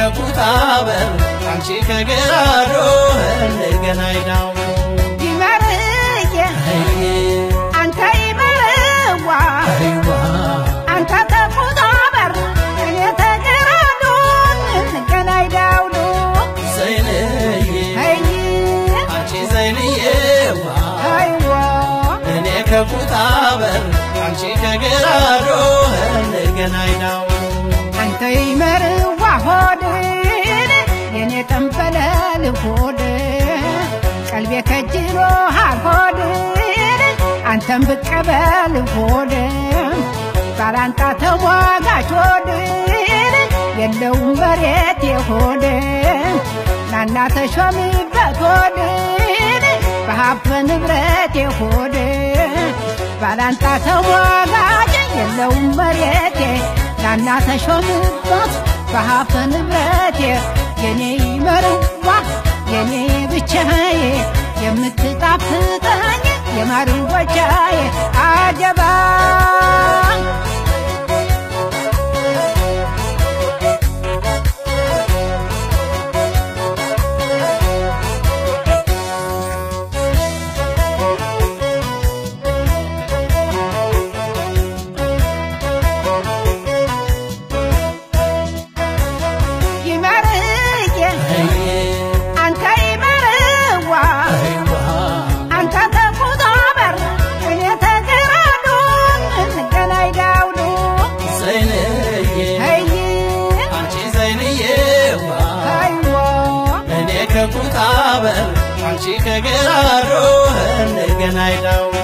ከኩታበር አንቺ ከገራዶ እንገናኝ ዳው ይመርዬ አንተ ይመርዋ አይዋ አንተ ተቁጣበር እኔ ተገራዱን እንገናኝ ዳውሉ ዘይንዬ አይ አንቺ ዘይንዬዋ አይዋ እኔ ከኩታበር አንቺ ከገራዶ እንገናኝ ዳው አንተ ይመርዋ ሆድን የኔ ጠንበለል ሆድ ቀልቤ ከጅሎሃል ሆድን አንተም ብቀበል ሆድ ባላንጣ ተሟጋች ሆድን የለውም መሬት የሆድ ናና ተሾሚበት ሆድን በሀብት ንብረት የሆድ ባላንጣ ተሟጋች የለውም መሬቴ ናና ተሾምበት በሀብት ንብረቴ የኔ ይመርዋ የኔ ብቻዬ የምትጣፍጠኝ የማርወቻዬ አጀባ ይመርዬ አንተ ይመርዋ አይዋ አንተ ተቁጣበር እኔ ተገራዱን እንገናኝ ዳውሉ ዘይንዬ አይ አንቺ ዘይንዬዋ አይዋ እኔ ከኩታበር አንቺ ከገራዶ እንገናኝ ዳው